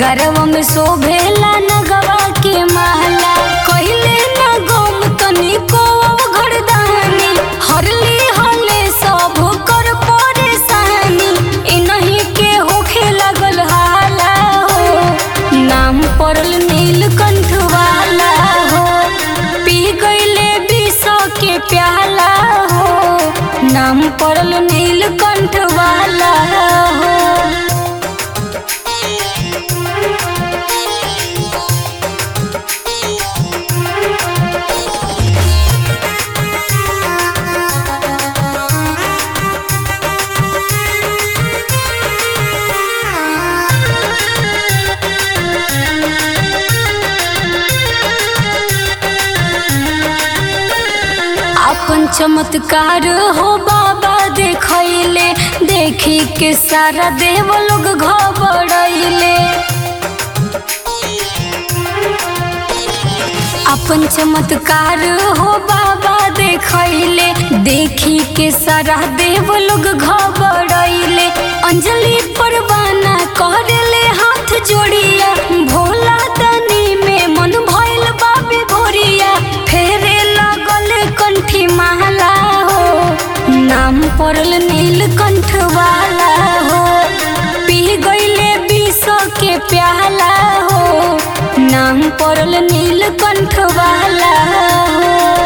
गरवा में शोभेला नगवा के माला कहिले न गम तनिको घरदानी हरली हले सब कर परेशानी इनही के होखे लगल हाला हो नाम पड़ल नीलकंठ वाला हो पी गईले विष के प्याला हो नाम पड़ल नीलकंठ वाला हो अपन चमत्कार हो बाबा देखैले देखी के सारा देव लोग घबरैले अपन चमत्कार हो बाबा देखैले देखी के सारा देव लोग घबरैले अंजलि परवाना करले हाथ जोड़िया भोला दनी में मन भइल बाबे भोरिया फेरे लगल कंठी माला हो नाम पड़ल नीलकंठ वाला हो पी गईले विष के प्याला हो नाम पड़ल नीलकंठ वाला हो